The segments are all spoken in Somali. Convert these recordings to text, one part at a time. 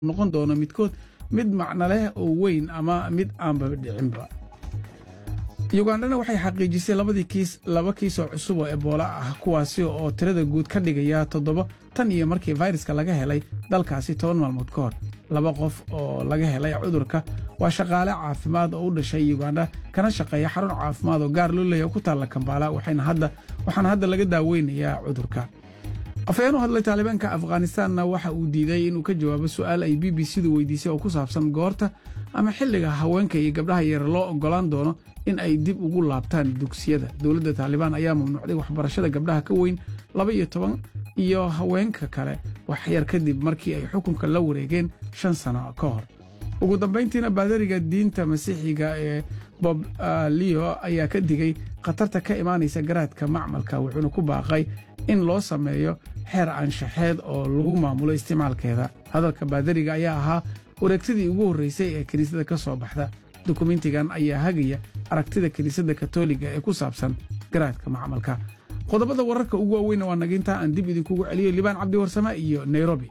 noqon doono midkood mid macno leh oo weyn ama mid aanba dhicinba yugandhana waxay xaqiijisay labadii kiis laba kiisoo cusub oo ebola ah kuwaasi oo tirada guud ka dhigaya toddoba tan iyo markii fayraska laga helay dalkaasi toban maalmood ka hor laba qof oo laga helay cudurka waa shaqaale caafimaad oo u dhashay yugandha kana shaqeeya xarun caafimaad oo gaar loo leeya ku taalla kambaala waxaana hadda laga daaweynayaa cudurka afhayeen u hadlay taalibaanka afghanistaanna waxa uu diiday inuu ka jawaabo su'aal ay b b c-du weydiisay oo ku saabsan goorta ama xilliga haweenka iyo gabdhaha yar loo oggolaan doono in ay dib ugu laabtaan dugsiyada dowladda taalibaan ayaa mamnuucday waxbarashada gabdhaha ka weyn laba iyo toban iyo haweenka kale waxyar kadib markii ay xukunka la wareegeen shan sano ka hor ugu dambayntiina baadariga diinta masiixiga ee bob leo ayaa ka digay khatarta ka imaanaysa garaadka macmalka wuxuuna ku baaqay in loo sameeyo xeer anshaxeed oo lagu maamulo isticmaalkeeda hadalka baadariga ayaa ahaa wareegtadii ugu horreysay ee kiniisadda ka soo baxda dukumentigan ayaa hagaya aragtida kiniisadda katoliga ee ku saabsan garaadka macmalka qodobada wararka ugu waaweynna waa naginta aan dib idinkugu celiyo libaan cabdi warsame iyo nairobi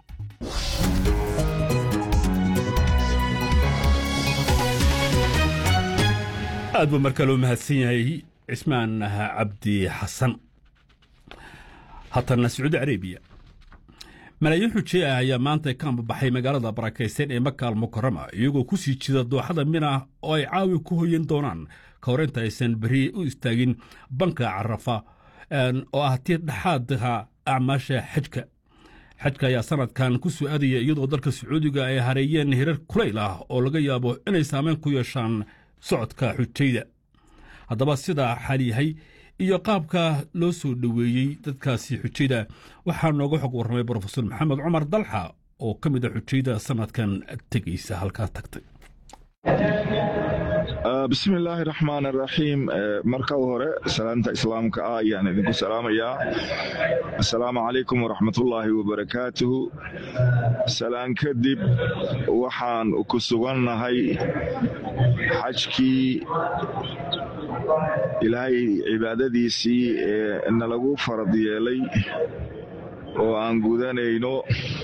aad buu markaa loo mahadsan yahay cismaan cabdi xasan haatana sacuudi carabiya malaayiin xujey ah ayaa maanta ka ambabaxay magaalada barakaysan ee makaal mukarama iyagoo ku sii jida dooxada mina oo ay caawi ku hoyan doonaan ka hor inta aysan beri u istaagin banka carafa oo ah tii dhexaadka acmaasha xajka xajka ayaa sanadkan ku soo aadaya iyadoo dalka sacuudiga ay hareeyeen hirar kulayl ah oo laga yaabo inay saameyn ku yeeshaan socodka xujayda haddaba sidaa xaal yahay iyo qaabka loo soo dhoweeyey dadkaasi xujayda waxaa nooga xog warramay brofesor maxamed cumar dalxa oo ka mid a xujayda sanadkan tegaysa halkaa tagtay bismi illaahi raxmaan araxiim marka hore salaanta islaamka ah ayaan idinku salaamayaa assalaamu calaykum waraxmatullaahi wabarakaatuhu salaan kadib waxaan ku sugannahay xajkii ilaahay cibaadadiisii ee nalagu farad yeelay oo aan gudanayno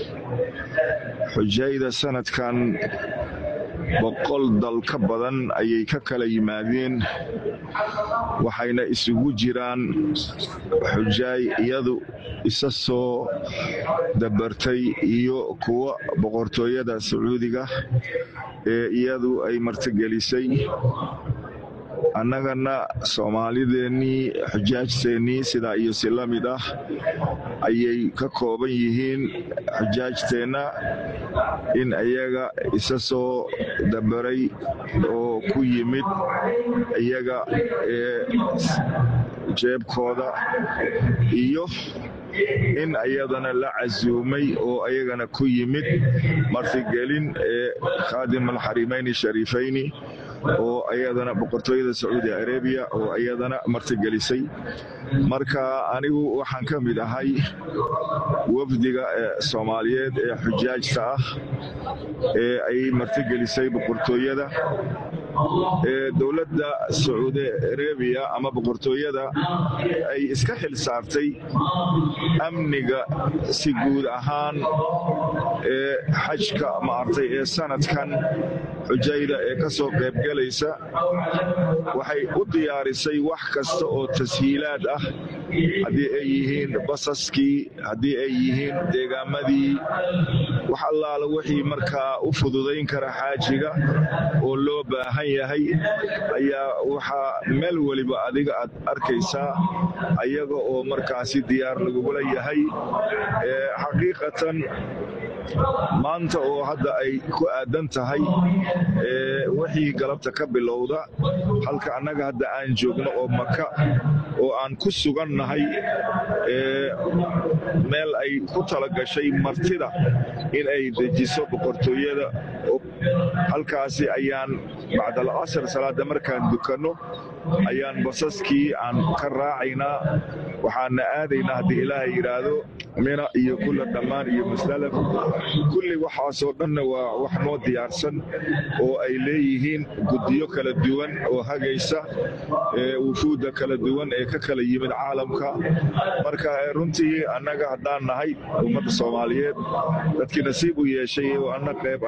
xujayda sanadkan boqol dal ka badan ayay ka kala yimaadeen waxayna isugu jiraan xujaay iyadu isa soo dabartay iyo kuwa boqortooyada sacuudiga ee iyadu ay martigelisay annagana soomaalideennii xujaajteennii sidaa iyo si la mid ah ayay ka kooban yihiin xujaajteenna in iyaga isa soo dabaray oo ku yimid iyaga ee jeebkooda iyo in ayadana la casuumay oo ayagana ku yimid martigelin ee khaadim alxarimayni shariifayni oo ayadana boqortooyada sacuudi arabiya oo ayadana martigelisay marka anigu waxaan ka mid ahay wafdiga soomaaliyeed ee xujaajta ah ee ay martigelisay boqortooyada ee dowladda sacuudi arabiya ama boqortooyada ay iska xil saartay amniga si guud ahaan ee xajka maartay ee sanadkan xujayda ee ka soo qaybgelaysa waxay u diyaarisay wax kasta oo tashiilaad ah haddii ay yihiin basaskii haddii ay yihiin deegaamadii wax allaala wixii markaa u fududayn kara xaajiga oo loo baahan yahay ayaa waxaa meel weliba adiga aad arkaysaa ayaga oo markaasi diyaar lagugula yahay xaqiiqatan maanta oo hadda ay ku aadan tahay wixii galabta ka bilowda halka annaga hadda aan joogno oo maka oo aan ku sugannahay meel ay ku talagashay martida in ay dejiso boqortooyada halkaasi ayaan bacdal casr salaada markaan dukanno ayaan basaskii aan ka raacaynaa waxaana aadaynaa haddii ilaahay yidhaahdo mina iyo kula dhammaan iyo musdalaf kulli waxaasoo dhanna waa wax noo diyaarsan oo ay leeyihiin guddiyo kala duwan oo hagaysa wufuudda kala duwan ee ka kala yimid caalamka marka runtii annaga haddaan nahay ummadda soomaaliyeed dadkii nasiib u yeeshay oo anna qayb